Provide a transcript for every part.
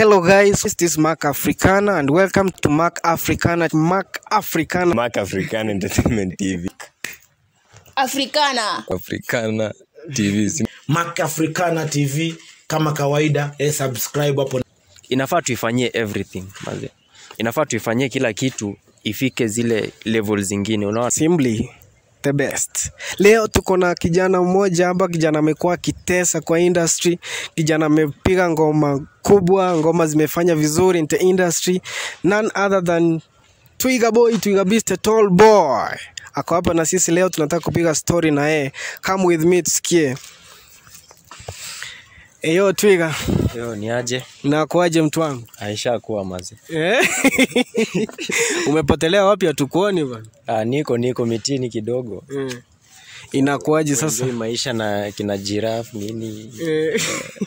Hello guys, this is Mark Africana and welcome to Mark Africana. Mark Africana. Mark African Entertainment TV. Africana. Africana TV. si- Mac Africana TV kama kawaida, eh, subscribe hapo. inafaa tuifanyie everything maze inafaa tuifanyie kila kitu ifike zile level zingine unaona Simply the best. Leo tuko na kijana mmoja hapa, kijana amekuwa akitesa kwa industry, kijana amepiga ngoma kubwa, ngoma zimefanya vizuri in the industry, none other than Twiga Boy, Twiga Beast, a tall boy. Ako hapa na sisi leo, tunataka kupiga story na yeye. Come with me tusikie. Eyo Twiga, yo ni aje nakuaje mtu wangu? aisha kuwa maze Eh? Umepotelea wapi hatukuoni bana? ah, niko niko mitini kidogo Mm. Inakuaje sasa? Enjoy maisha na kina giraffe nini Eh.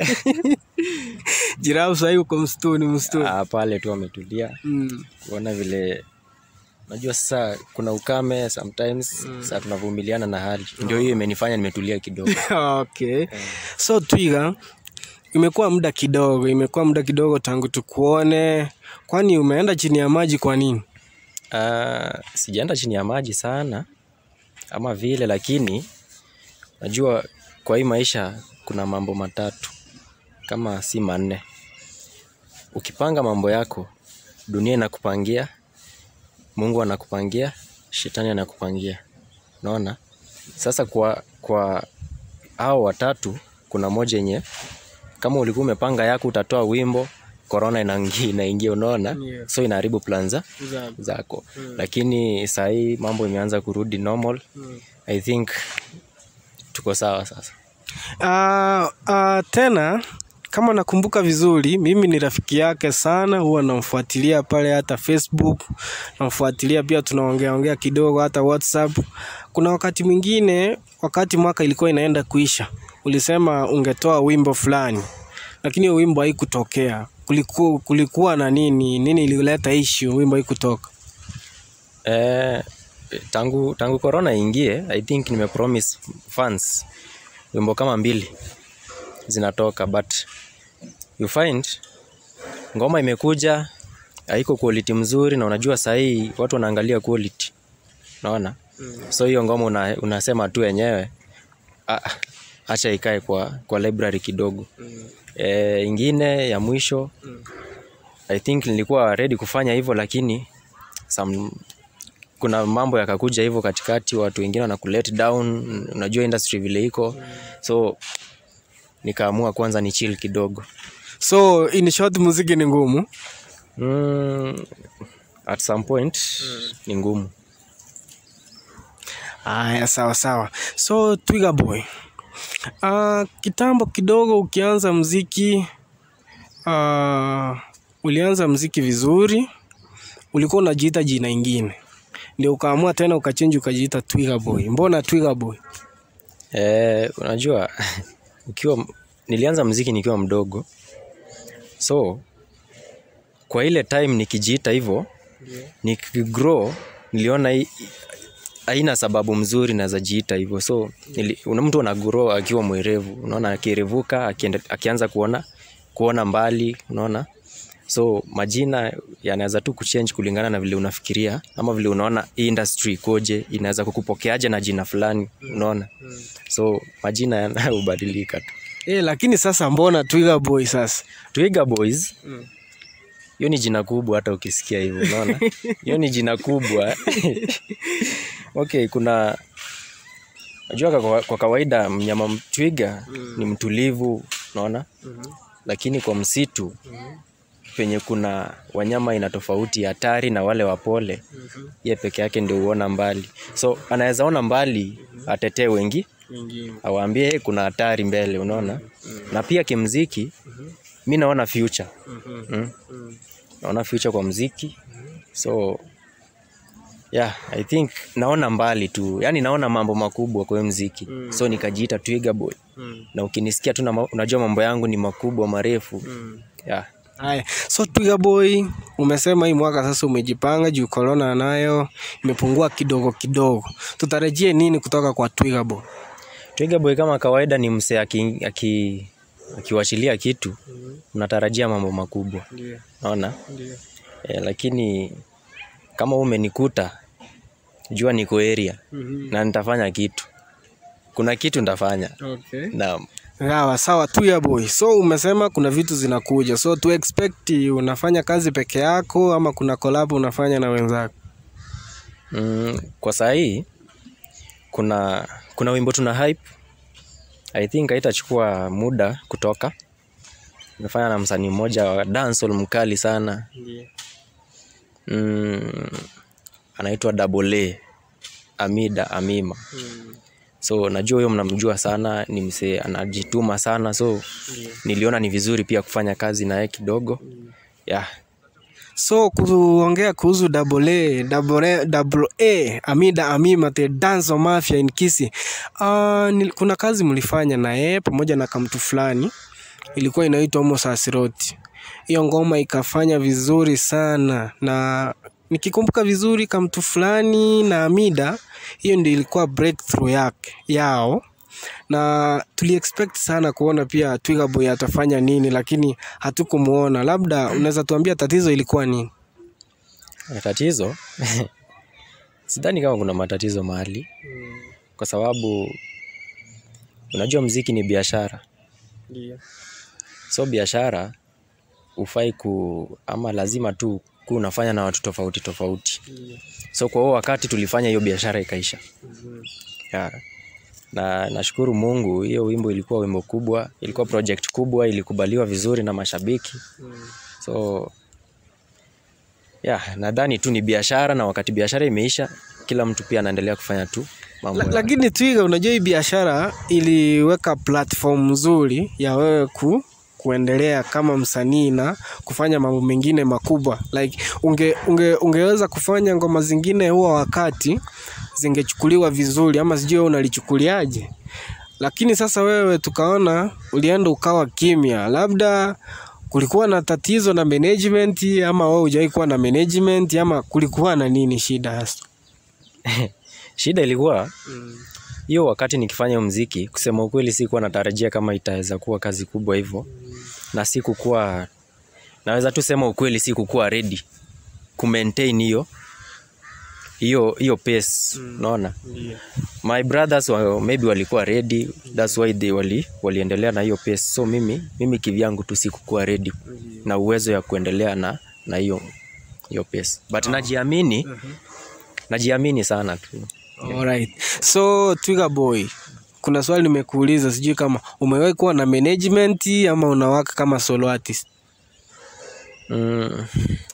Jirau sahii uko msituni msituni. ah, pale tu wametulia Mm. kuona vile najua sasa kuna ukame sometimes mm. saa tunavumiliana na hali ndio hiyo imenifanya nimetulia kidogo Okay. So Twiga, imekuwa muda kidogo, imekuwa muda kidogo tangu tukuone. Kwani umeenda chini ya maji kwa nini? Ah, sijaenda chini ya maji sana ama vile, lakini najua kwa hii maisha kuna mambo matatu kama si manne. Ukipanga mambo yako, dunia inakupangia, Mungu anakupangia, shetani anakupangia. Unaona? Sasa kwa kwa hao watatu kuna moja yenye kama ulikuwa umepanga yako utatoa wimbo, corona inaingia, inaingia unaona? Yeah. So inaharibu plan za zako lakini saa hii mambo imeanza kurudi normal i think tuko sawa sasa Uh, uh, tena kama nakumbuka vizuri, mimi ni rafiki yake sana, huwa namfuatilia pale hata Facebook, namfuatilia pia, tunaongea ongea kidogo hata WhatsApp. Kuna wakati mwingine, wakati mwaka ilikuwa inaenda kuisha, ulisema ungetoa wimbo fulani, lakini hiyo wimbo haikutokea. Kulikuwa, kulikuwa na nini? Nini ilileta issue wimbo haikutoka? eh, tangu tangu corona ingie i think nimepromise fans wimbo kama mbili zinatoka but you find ngoma imekuja haiko quality mzuri na unajua sahii watu wanaangalia quality unaona so hiyo ngoma una, unasema tu wenyewe ah, acha ikae kwa, kwa library kidogo e, ingine ya mwisho i think nilikuwa ready kufanya hivyo lakini some, kuna mambo yakakuja hivyo katikati watu wengine wanakulet down unajua industry vile iko so nikaamua kwanza ni chill kidogo So in short, muziki ni ngumu. mm, at some point ni ngumu Aya, sawa sawa. So Twiga Boy, uh, kitambo kidogo ukianza mziki uh, ulianza mziki vizuri, ulikuwa unajiita jina ingine, ndio ukaamua tena ukachenji ukajiita Twiga Boy. Mbona Twiga Boy? Eh, unajua ukiwa nilianza mziki nikiwa mdogo so kwa ile time nikijiita hivyo nikigrow niliona hii- haina sababu mzuri naweza jiita hivyo so nili, una mtu ana grow akiwa mwerevu unaona akirevuka akienda, akianza kuona kuona mbali unaona so majina yanaweza tu kuchange kulingana na vile unafikiria ama vile unaona hii industry ikoje inaweza kukupokeaje na jina fulani unaona so majina yanayobadilika tu Eh, lakini sasa mbona Twiga Boy sasa? Twiga Boys hiyo ni jina kubwa hata ukisikia hivyo unaona hiyo ni jina kubwa okay kuna najua kwa, kwa kawaida mnyama m- twiga ni mtulivu unaona lakini kwa msitu penye kuna wanyama aina tofauti hatari na wale wapole ye peke yake ndio huona mbali so anaweza ona mbali atetee wengi awaambie "Hey, kuna hatari mbele unaona na pia kimziki mi naona future mm. naona future kwa mziki so yeah i think naona mbali tu yani naona mambo makubwa kwa hiyo mziki so nikajiita twiga boy na ukinisikia tu na ma- unajua mambo yangu ni makubwa marefu yeah Haya, so Twiga Boy, umesema hii mwaka sasa umejipanga juu corona nayo imepungua kidogo kidogo. Tutarajie nini kutoka kwa Twiga Boy? Twiga Boy kama kawaida ni msee aki, aki ukiwachilia kitu unatarajia mambo makubwa Ndio. naona Ndio. e, lakini kama umenikuta jua niko area Mhm. na nitafanya kitu kuna kitu nitafanya Okay. naam Sawa sawa tu ya boy. So umesema kuna vitu zinakuja. So tu expect unafanya kazi peke yako ama kuna collab unafanya na wenzako? mm, kwa saa hii kuna kuna wimbo tuna hype i think haitachukua muda kutoka nimefanya na msanii mmoja wa dancehall mkali sana Ndio. mm, anaitwa Double A Amida Amima so najua huyo mnamjua sana ni msee anajituma sana so niliona ni vizuri pia kufanya kazi naye kidogo yeah. So kuongea kuhusu double A, double A, double A, Amida Amima the Dance Mafia in Kisii. Uh, nil, kuna kazi mlifanya na yeye pamoja na kamtu fulani ilikuwa inaitwa Homo Sasiroti. Hiyo ngoma ikafanya vizuri sana na nikikumbuka vizuri kamtu fulani na Amida, hiyo ndio ilikuwa breakthrough yake yao na tuli expect sana kuona pia Twiga Boy atafanya nini, lakini hatukumuona. Labda unaweza tuambia tatizo ilikuwa nini? Tatizo sidhani kama kuna matatizo mahali, kwa sababu unajua mziki ni biashara, so biashara ufai ku ama lazima tu ku unafanya na watu tofauti tofauti. So kwa huo wakati tulifanya hiyo biashara ikaisha. Yeah. Na nashukuru Mungu, hiyo wimbo ilikuwa wimbo kubwa, ilikuwa project kubwa, ilikubaliwa vizuri na mashabiki. So yeah, nadhani tu ni biashara, na wakati biashara imeisha, kila mtu pia anaendelea kufanya tu mambo La, yake. lakini Twiga, unajua hii biashara iliweka platform nzuri ya wewe ku kuendelea kama msanii na kufanya mambo mengine makubwa like unge, unge, ungeweza kufanya ngoma zingine huo wakati zingechukuliwa vizuri ama sijui wewe unalichukuliaje lakini sasa wewe tukaona ulienda ukawa kimya labda kulikuwa na tatizo na management ama wewe hujawahi kuwa na management ama kulikuwa na nini shida hasa Shida ilikuwa hiyo wakati nikifanya mziki, kusema ukweli, sikuwa natarajia kama itaweza kuwa kazi kubwa hivyo, na sikukuwa, naweza tu sema ukweli, sikukuwa ready ku maintain hiyo hiyo hiyo pace, unaona my brothers wa, maybe walikuwa ready that's why they wali waliendelea na hiyo pace so mimi mimi kivyangu tu sikukuwa ready na uwezo ya kuendelea na na hiyo hiyo pace but najiamini najiamini sana tu Alright. So Twiga Boy, kuna swali nimekuuliza, sijui kama umewahi kuwa na management ama unawaka kama solo artist. mm.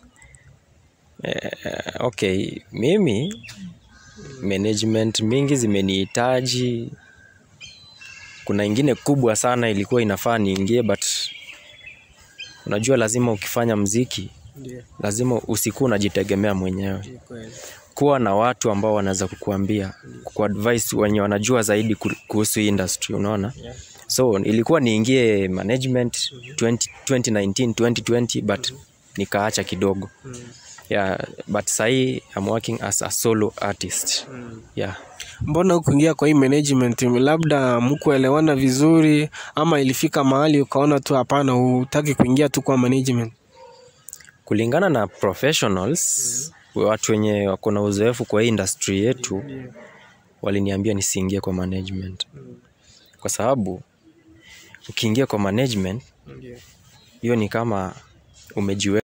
eh, okay mimi management mingi zimenihitaji kuna ingine kubwa sana ilikuwa inafaa niingie but unajua lazima ukifanya mziki lazima usikuwa unajitegemea mwenyewe kuwa na watu ambao wanaweza kukuambia kuadvise wenye wanajua zaidi ku- kuhusu hii industry unaona so ilikuwa niingie management 20, 2019 2020 but nikaacha kidogo yeah but sahii I'm working as a solo artist yeah Mbona hukuingia kwa hii management? Labda mkuelewana vizuri ama ilifika mahali ukaona tu hapana, hutaki kuingia tu kwa management? kulingana na professionals watu wenye wako na uzoefu kwa hii industry yetu waliniambia nisiingie kwa management kwa sababu ukiingia kwa management hiyo ni kama umejiwe